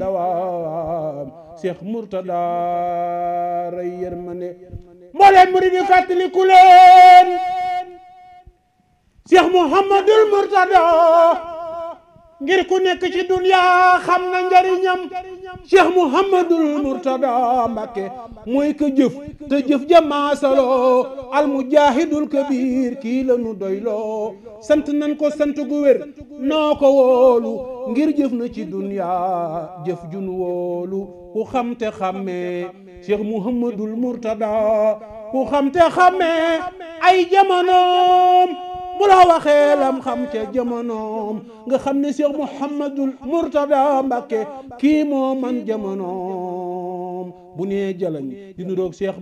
dawaam Cheikh Mourtada ray yërmande mbooleem murid yi fàttaliku leen Cheikh Mouhamadul Mourtada ngir ku nekk ci dunya xam na njariñam Cheikh Mouhamadul Mourtada Mbàkke mooy ka jëf te jëf jamaasaloo al mujahidul kabir kii la nu doyloo sant nan ko sant gu wér noo ko wóolu ngir jëf na ci dunya jëf jun wóolu ku xam te xàmmee Cheikh Mouhamadul Mourtada ku xam te xàmmee ay jamonoom bu la waxee lam xam ca jamonoom nga xam ne Cheikh Mouhamadul Mourtada Mbàkke kii moo man jamonoom bu nee jalañ di nuroog Cheikh